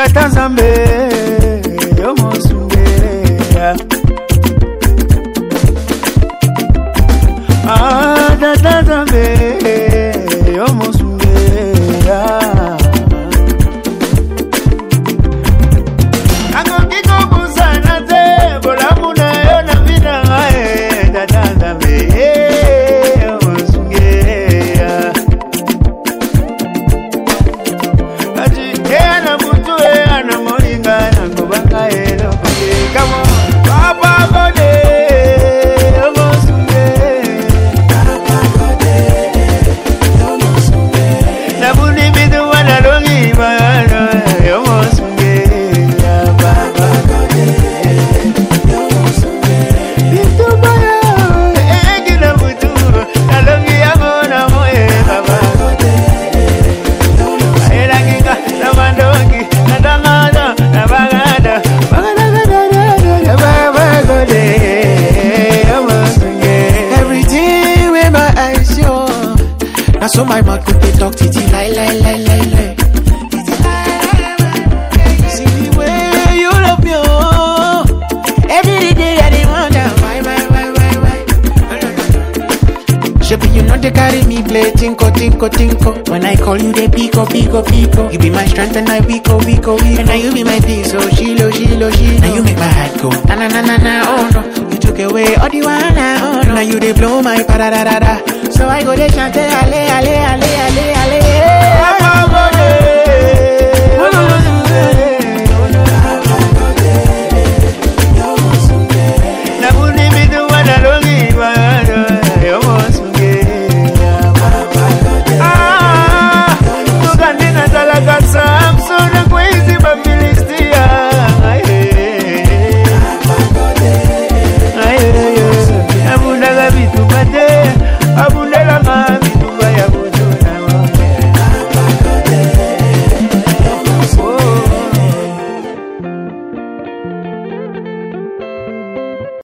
tata nzambe yo mosunge Ah, tata nzambe yo mosunge akoki kobusana te bolamu na yo na bina ngai tata nzambe yo mosunge kati eyana mutu eyana molinga nakobanga elokoke kamo papagode omosunge nabuni bidu wanalongi magano yomosunge bitubayo egina mutu nalongi yango namoye baba Ayelanginga namandongi natangana nabagada bagade amasunge Everything with my eyes, yo. Now so my mouth could they talk titi lie lie lie lie lie. Titi, lie, lie, lie. See the way you love me, oh. Every day I dey wonder why why why why why. Shebi you know they carry me play tinko tinko tinko. When I call you they pico pico pico. You be my strength and I weak oh weak oh weak. And now you be my peace oh shilo shilo shilo. Now you make my heart go na na na na na oh no. You took away all the one oh no. Now you they blow my pa da da da da. So I go they chant ale ale ale ale ale. Amagode